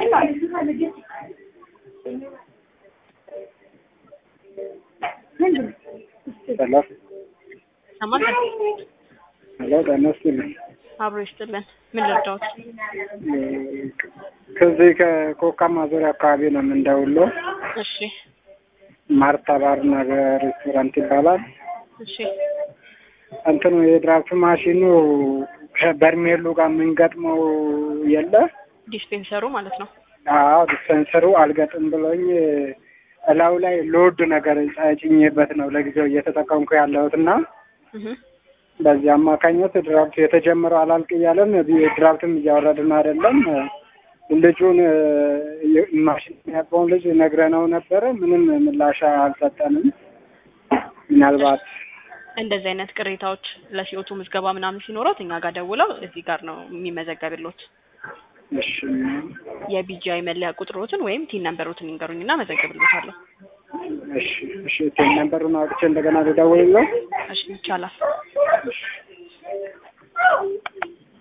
ሄሎ ሰማል ሄሎ ጤና ይስጥልኝ። አብሮ ይስጥልን። ምን ልርዳዎት? ከዚህ ከኮካ ማዞሪያ አካባቢ ነው የምንደውለው። እሺ ማርታ ባርና ሬስቶራንት ይባላል። እሺ እንትኑ የድራፍት ማሽኑ ከበርሜሉ ጋር የምንገጥመው የለ ዲስፔንሰሩ ማለት ነው። አዎ ዲስፐንሰሩ አልገጥም ብሎኝ እላው ላይ ሎድ ነገር ጭኜበት ነው ለጊዜው እየተጠቀምኩ ያለሁት እና እህ በዚህ አማካኝነት ድራፍት የተጀመረው አላልቅ እያለን ድራፍትም እያወረድን አይደለም። ልጁን ማሽን የሚያውቀውን ልጅ ነግረነው ነበረ። ምንም ምላሽ አልሰጠንም። ምናልባት እንደዚህ አይነት ቅሬታዎች ለሲኦቱ ምዝገባ ምናምን ሲኖረው እኛ ጋር ደውለው እዚህ ጋር ነው የሚመዘገብሎት። እሺ የቢጂአይ መለያ ቁጥሮትን ወይም ቲን ነምበሮትን ይንገሩኝና መዘግብሎታለሁ። እሺ እሺ ቴን ነምበሩን አውጥቼ እንደገና ልደውልለው። እሺ ይቻላል። እሺ